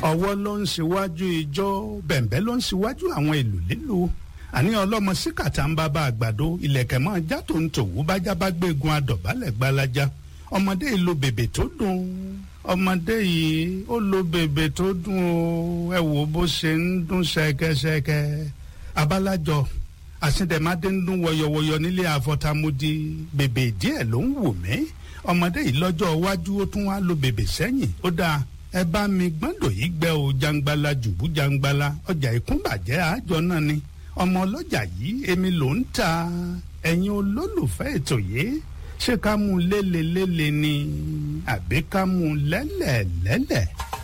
ọwọ́ ló ń ṣíwájú ijó bẹ̀m̀bẹ́ ló ń ṣíwájú àwọn ìlú lílu àní ọlọ́mọ síkàtà ń bá bá àgbàdo ilẹ̀kẹ̀ mọ́ ajá tó ń tòwú bájá bá gbégun adọ̀bálẹ̀ gbalaja ọmọdé yìí lo bèbè tó dùn ọmọdé yìí ó lo bèbè tó dùn o ẹ wò bó ṣe ń dún ṣẹkẹṣẹkẹ abálájọ àsìndẹ̀mádé ń dún wọyọwọyọ nílé àfọ̀tàmúdi bèbè díẹ̀ ló ń wù mí ọmọdé yìí lọ́jọ́ iwájú ó tún wá lo bèbè sẹ́yìn ó dáa ẹ bá mi gbọ́ndọ̀ yìí gbẹ́ o jangbala jùbú jangbala ọjà ìkúnbàjẹ́ àjọ náà ni ọmọ ọlọ́jà yìí èmi ló ń ta ẹ̀yin olólùfẹ́ ètò yìí ṣé ká mú lélelélẹ̀ ni àbí ká mú lẹ́lẹ̀lẹ́lẹ̀.